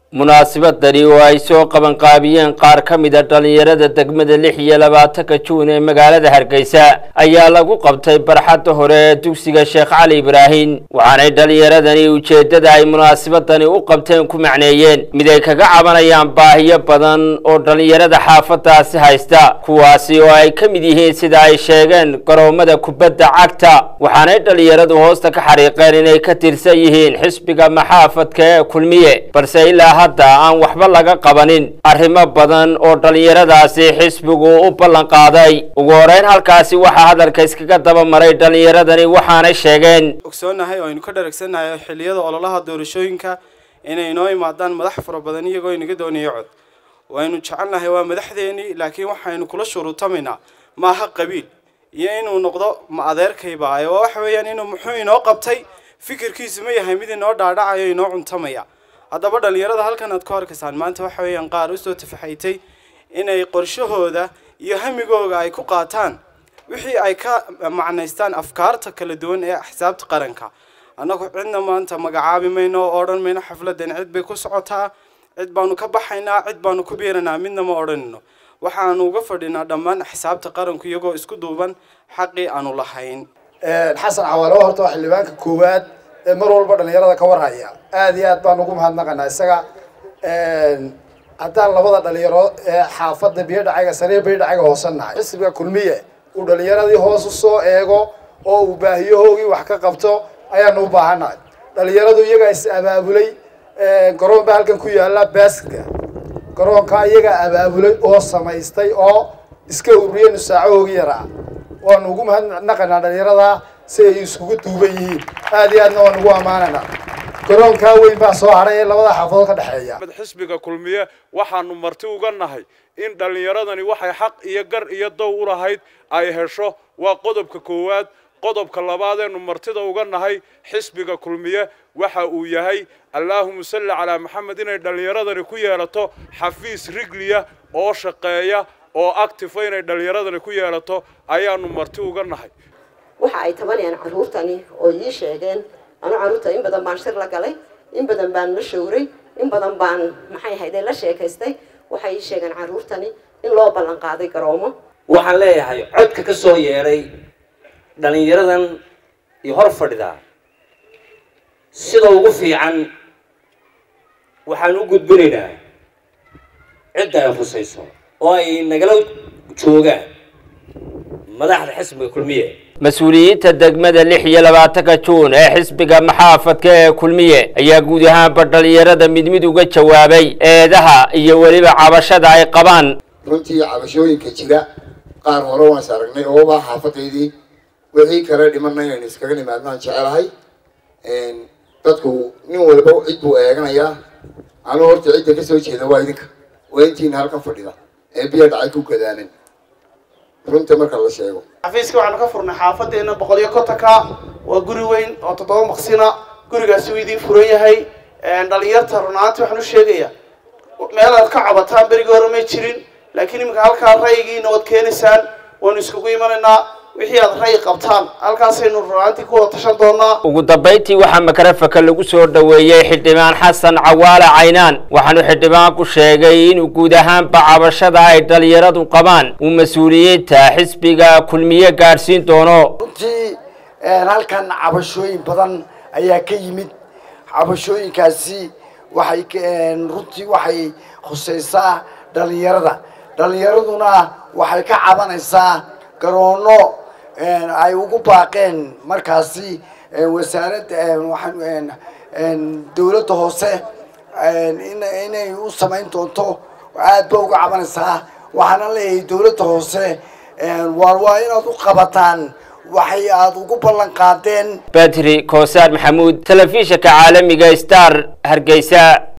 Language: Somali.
munaasabadani oo ay soo qabanqaabiyeen qaar ka mida dhallinyarada degmada lix iyo labaatanka juun ee magaalada hargeysa ayaa lagu qabtay barxadda hore ee dugsiga sheekh cali ibraahim waxaanay dhallinyaradani ujeeddada ay munaasabadani u qabteen ku macneeyeen mid ay kaga cabanayaan baahiyo badan oo dhallinyarada xaafadaasi haysta kuwaasi oo ay ka mid yihiin sida ay sheegeen garoomada kubadda cagta waxaanay dhallinyaradu hoosta ka xariiqeen inay ka tirsan yihiin xisbiga maxaafadka ee kulmiye balse ilaa hadda aan waxba laga qabanin arrimo badan oo dhallinyaradaasi xisbigu u ballan qaaday ugu horeyn halkaasi waxaa hadalka iskaga daba maray dhallinyaradani waxaanay sheegeen ogsoonahay oo aynu ka dharagsannahay xilliyada ololaha doorashooyinka inay inoo imaadaan madax fara badan iyagoo inaga doonaya cod waynu jecelnahay waa madaxdeenii laakiin waxaynu kula shuruutamaynaa maaha qabiil iyo inuu noqdo ma adeerkayba waa waxa weeyaan inuu muxuu inoo qabtay fikirkiisu ma yahay mid inoo dhaadhacayo inoo cuntamaya haddaba dhallinyarada halkan aad ku arkaysaan maanta waxa weeyaan qaar usoo tafaxaytay inay qorshahooda iyo hamigooga ay ku qaataan wixii ay ka macnaystaan afkaarta kala duwan ee axsaabta qaranka annagu cidna maanta magacaabi mayno oo odhan mayno xafladan cid bay ku socotaa cid baanu ka baxaynaa cid baanu ku biiranaa midna ma odhanino waxaanu uga fadhinaa dhammaan axsaabta qaranku iyagoo isku duuban xaqii aanu lahayn xasan cawaalo horta waa xildhibaanka koowaad ee mar walba dhalinyarada ka warhaya aada iyo aad baan ugu mahadnaqanaa isaga haddaan labada dhalinyaro ee xaafadda biyodhacaga sariir biyodhacaga hoosannahay xisbiga kulmiye uu dhalinyaradii hoos usoo eego oo uu baahiyahoogii wax ka qabto ayaanu u baahannahay dhalinyaradu iyagaa is abaabulay garoon baa halkan ku yaala baaska garoonka iyagaa abaabulay oo samaystay oo iska ururiyeen saacahoogii yaraa waanu ugu mahadnaqanaa dhalinyarada si ay iskugu duuban yihiin aada iyo aadna waan ugu ammaananaa garoonkaa weyn baa soo hadhay ee labada xaafadood ka dhexeeya xisbiga kulmiye waxaanu marti uga nahay in dhallinyaradani waxay xaq iyo gar iyo dow u lahayd ay hesho waa qodobka koowaad qodobka labaadeenu martida uga nahay xisbiga kulmiye waxa uu yahay allaahuma salli calaa maxamed inay dhallinyaradani ku yeelato xafiis rigliya oo shaqeeya oo actifa inay dhallinyaradani ku yeelato ayaanu marti uga nahay waxa ay tabanayaan carruurtani oo ii sheegeen anu carruurta in badan baan shir la galay in badan baan la showray in badan baan maxay ahayde la sheekaystay waxay ii sheegeen carruurtani in loo ballan qaaday garoomo waxaan leeyahay codka ka soo yeedhay dhallinyaradan iyo hor fadhidaa sida ugu fiican waxaan u gudbinaynaa cidda ay khusayso oo ay nagala joogaan madaxda xisbiga kulmiye mas-uuliyiinta degmada lix iyo labaatanka juun ee xisbiga maxaafadka ee kulmiye ayaa guud ahaanba dhallinyarada mid mid uga jawaabay eedaha iyo weliba cabashada ay qabaan runtii cabashooyinka jira qaar hore waan is aragnay ooba xaafadaydii wixii kale dhimanna inaynu iskaga nimaadnaan jecelahay dadku nin walba cid buu eeganayaa anuu horta cidda kasoo jeeda waa idinka waa intiina halkan fadhida ee biya dhacay ku gadaaman runta marka la sheego xafiiska waxaanu ka furnay xaafadeena boqol iyo kontonka waa guri weyn oo toddoba maqsina gurigaasi wuu idiin furan yahay dhalinyarta runaantii waxaan u sheegayaa meelaad ka cabataan berigii hore may jirin laakiin iminka halkaa ra'yigiina waad keenaysaan waanu iskugu imanaynaa wixii aad ra'yi qabtaan halkaasaynu runaantii ku wada tashan doonaa ugu dambayntii waxaa makarafaka lagu soo dhoweeyey xildhibaan xasan cawaale caynaan waxaanu xildhibaanku sheegay inuu guud ahaanba cabashada ay dhallinyaradu qabaan uu mas-uuliyiinta xisbiga kulmiye gaadhsiin doono runtii halkan cabashooyin badan ayaa ka yimid cabashooyinkaasi waxay runtii waxay khusaysaa dhallinyarada dhallinyaraduna waxay ka cabanaysaa garoono ay ugu baaqeen markaasi wasaaradda dawladda hoose inay u samayn doonto aad ba uga cabanaysaa waxaana leeyahay dawladda hoose waar waa inaad u qabataan waxay aada ugu ballan qaadeen badri koosaar maxamuud telefishinka caalamiga star hargeysa